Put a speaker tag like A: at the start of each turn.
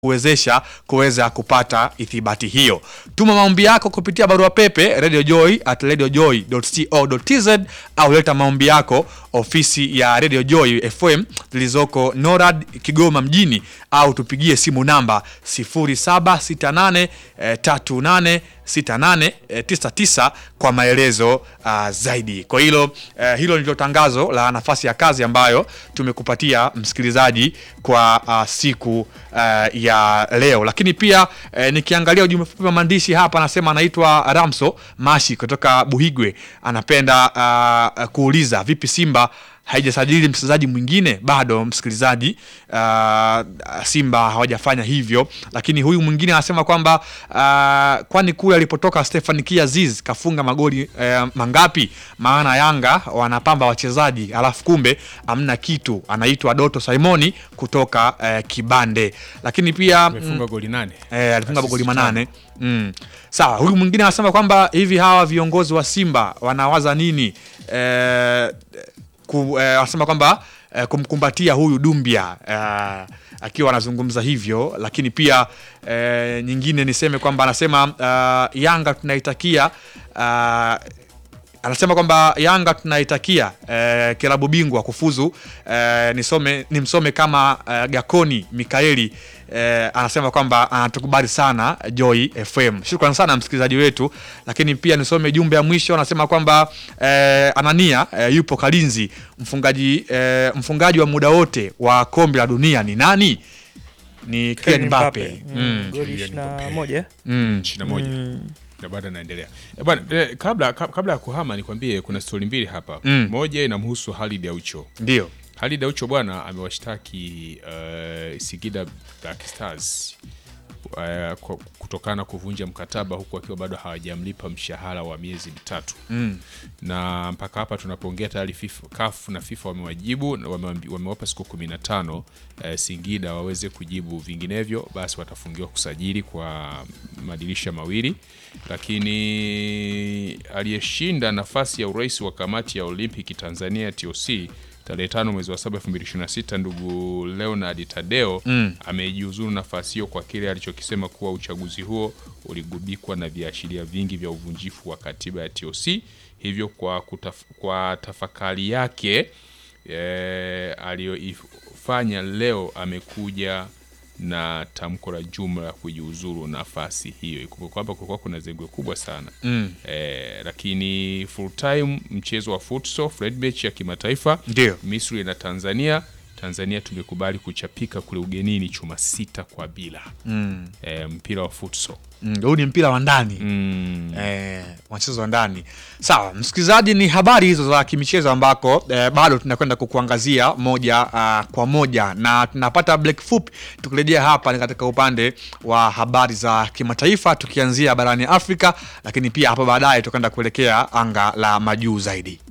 A: kuwezesha kuweza kupata ithibati hiyo. Tuma maombi yako kupitia barua pepe radiojoy at radiojoy.co.tz au leta maombi yako ofisi ya Radio Joy FM zilizoko NORAD Kigoma mjini au tupigie simu namba 0768 eh, 38 68 eh, 99 kwa maelezo uh, zaidi. Kwa hilo eh, hilo ndilo tangazo la nafasi ya kazi ambayo tumekupatia msikilizaji kwa uh, siku uh, ya leo. Lakini pia eh, nikiangalia ujumbe mfupi wa maandishi hapa, anasema anaitwa Ramso Mashi kutoka Buhigwe, anapenda uh, kuuliza vipi Simba haijasajili mchezaji mwingine bado msikilizaji. Uh, Simba hawajafanya hivyo, lakini huyu mwingine anasema kwamba uh, kwani kule alipotoka Stefan Kiaziz kafunga magoli uh, mangapi? Maana Yanga wanapamba wachezaji alafu kumbe amna kitu. Anaitwa Doto Simoni kutoka uh, Kibande, lakini pia
B: Amefunga goli nane.
A: Eh, alifunga
B: Assist
A: magoli
B: tano.
A: manane. Mm. Sawa, huyu mwingine anasema kwamba hivi hawa viongozi wa Simba wanawaza nini? Eh, ku, eh, anasema kwamba eh, kumkumbatia huyu Dumbia eh, akiwa anazungumza hivyo, lakini pia eh, nyingine niseme kwamba anasema uh, Yanga tunaitakia uh, anasema kwamba Yanga tunaitakia eh, kilabu bingwa kufuzu. Eh, nisome nimsome kama eh, Gakoni Mikaeli eh, anasema kwamba anatukubali sana Joy FM. Shukrani sana msikilizaji wetu, lakini pia nisome jumbe ya mwisho. Anasema kwamba eh, Anania eh, yupo Kalinzi. Mfungaji eh, mfungaji wa muda wote wa kombe la dunia ni nani? Ni Kylian Mbappe. Mm.
C: Goli
B: Kylian
C: ishirini na
B: Mbappe.
C: moja
A: Mm.
B: 21 na bado anaendelea Eh, bwana eh, kabla kab- kabla ya kuhama nikwambie kuna stori mbili hapa
A: Mm.
B: moja inamhusu Halid Aucho
A: Ndio.
B: Halid Aucho bwana amewashtaki uh, Singida Black Stars uh, kwa- kutokana na kuvunja mkataba huku akiwa bado hawajamlipa mshahara wa miezi mitatu
A: Mm.
B: na mpaka hapa tunapoongea tayari FIFA, CAF na FIFA wamewajibu na wamewambi- wamewapa siku 15 eh, Singida waweze kujibu, vinginevyo basi watafungiwa kusajili kwa madirisha mawili. Lakini aliyeshinda nafasi ya urais wa kamati ya Olimpiki Tanzania TOC tarehe tano mwezi wa saba 2026 ndugu Leonard Tadeo
A: Mm.
B: amejiuzuru nafasi hiyo kwa kile alichokisema kuwa uchaguzi huo uligubikwa na viashiria vingi vya uvunjifu wa katiba ya TOC. Hivyo kwa, kutaf, kwa tafakari yake e, aliyoifanya leo amekuja na tamko la jumla la kujiuzuru nafasi hiyo. Ikumbuke kwamba kulikuwa kuna zengwe kubwa sana
A: Mm.
B: e, lakini full time mchezo wa futsal Fred match ya kimataifa
A: Ndio.
B: Misri na Tanzania. Tanzania tumekubali kuchapika kule ugenini chuma sita kwa bila
A: Mm.
B: e, mpira wa futsal
A: Mm. Huu ni mpira wa ndani.
B: mm.
A: eh, mchezo wa ndani. Sawa, msikilizaji, ni habari hizo za kimichezo ambako eh, bado tunakwenda kukuangazia moja uh, kwa moja na tunapata break fupi. Tukirejea hapa ni katika upande wa habari za kimataifa, tukianzia barani Afrika, lakini pia hapo baadaye tutakwenda kuelekea anga la majuu zaidi.